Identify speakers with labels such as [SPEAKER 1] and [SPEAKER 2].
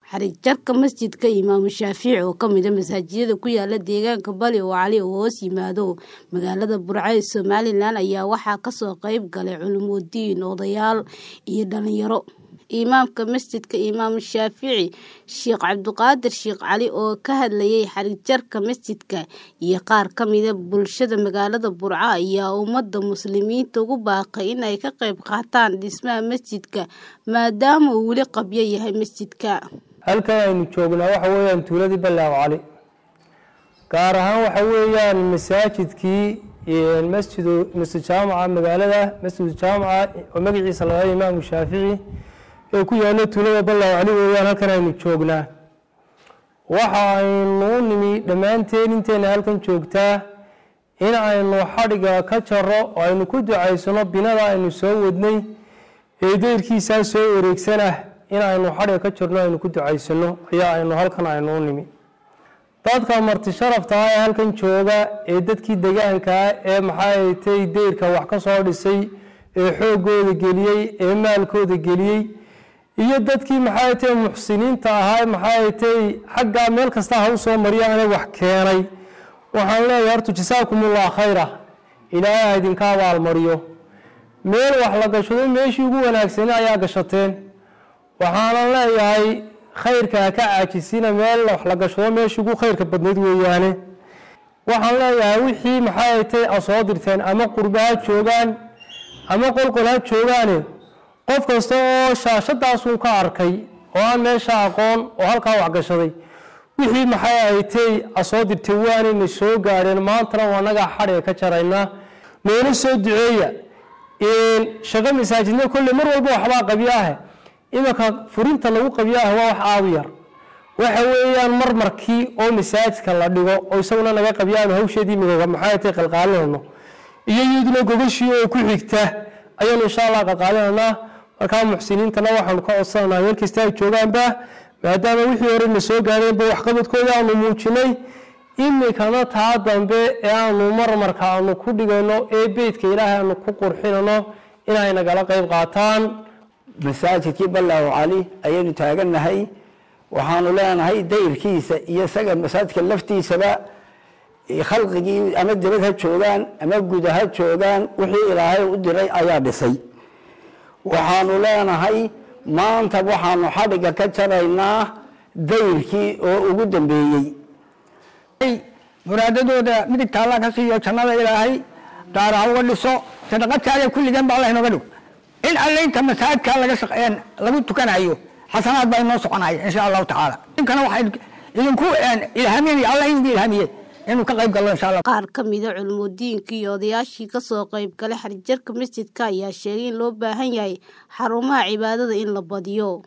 [SPEAKER 1] xarig jarka masjidka imaamu shaafici oo kamid a masaajidada ku yaala deegaanka bali oo cali oo hoos yimaado magaalada burco ee somalilan ayaa waxaa kasoo qeyb galay culumudiin odayaal iyo dhalinyaro imaamka masjidka imaamu shaafici sheekh cabdiqaadir sheekh cali oo ka hadlayay xarig jarka masjidka iyo qaar kamida bulshada magaalada burco ayaa ummada muslimiinta ugu baaqay in ay ka qeyb qaataan dhismaha masjidka maadaama uu weli qabyo yahay masjidka
[SPEAKER 2] halkan aynu joognaa waxa weeyaan tuuladii ballaaw cali gaar ahaan waxa weeyaan masaajidkii masjidu masjid jaamaca magaalada masjidu jaamaca oo magaciisa laga imaamu shaafici ee ku yaalo tuulada ballaaw cali weeyaan halkan aynu joognaa waxa aynu u nimi dhammaanteen inteena halkan joogtaa in aynu xadhiga ka jaro oo aynu ku ducaysano binada aynu soo wadnay ee deyrkiisaa soo wareegsanah in aynu xadhiga ka jirno aynu ku ducaysano ayaa aynu halkan aynu u nimi dadka marti sharafta ah ee halkan jooga ee dadkii degaankaa ee maxay tay deyrka wax ka soo dhisay ee xoogooda geliyey ee maalkooda geliyey iyo dadkii maxay tay muxsiniinta ahaa maxay tay xaggaa meel kasta ha u soo mariyaane wax keenay waxaan leeyahay horta jasaakumullah khayra ilaahay ha idinka abaalmariyo meel wax la gashado meeshii ugu wanaagsani ayaa gashateen waxaanan leeyahay khayrka ha ka caajisina meel wax la gashado meeshii ugu khayrka badnayd weeyaane waxaan leeyahay wixii maxay tay a soo dirteen ama qurba ha joogaan ama qolqol ha joogaane qof kasta oo shaashadaasun ka arkay oo aan meesha aqoon oo halkaa waxgashaday wixii maxay aytay a soo dirtay waanayna soo gaadheen maantana waa nagaa xadhiga ka jaraynaa noola soo duceeya shaqo masaajidna kolley mar walba waxbaa qabyaahe iminka furinta lagu qabyaahe waa wax aadu yar waxa weeyaan marmarkii oo masaajidka la dhigo oo isaguna naga qabyaano hawsheedii migaga maxay tay qalqaalinayno iyo iyaduna gogashii oo ku xigta ayaanu insha allah qalqaalinaynaa markaa muxsiniintana waxaanu ka codsananaa meel kasta ay joogaanba maadaama wixii hore na soo gaadheenba waxqabadkooda aanu muujinay imikana taa dambe ee aanu marmarka aanu ku dhigayno ee beydka ilaahay aanu ku qurxinano inay nagala qeyb qaataan
[SPEAKER 3] masaajidkii ballaaw cali ayaynu taagannahay waxaanu leenahay dayrkiisa iyo isaga masaajidka laftiisaba khalqigii ama dibad ha joogaan ama guda ha joogaan wixii ilaahay u diray ayaa dhisay waxaanu leenahay maanta waxaanu xadhiga ka jaraynaa dayrkii oo ugu dambeeyey
[SPEAKER 4] muraadadooda midigta allah ka siiyo jannada ilaahay daara ha uga dhiso sadaqadkaada kulligan ba allah inooga dhig in allaynta masaajidka laga shaqeen lagu tukanayo xasanaad baa inoo soconaya insha allahu tacaala inkana waxay idinku ilhaaminaya allah idinku ilhaamiyey inuu ka qayb gallo insha allah
[SPEAKER 1] qaar ka mida culumudiinka iyo odayaashii kasoo qayb galay xarijarka masjidka ayaa sheegay in loo baahan yahay xarumaha cibaadada in la badiyo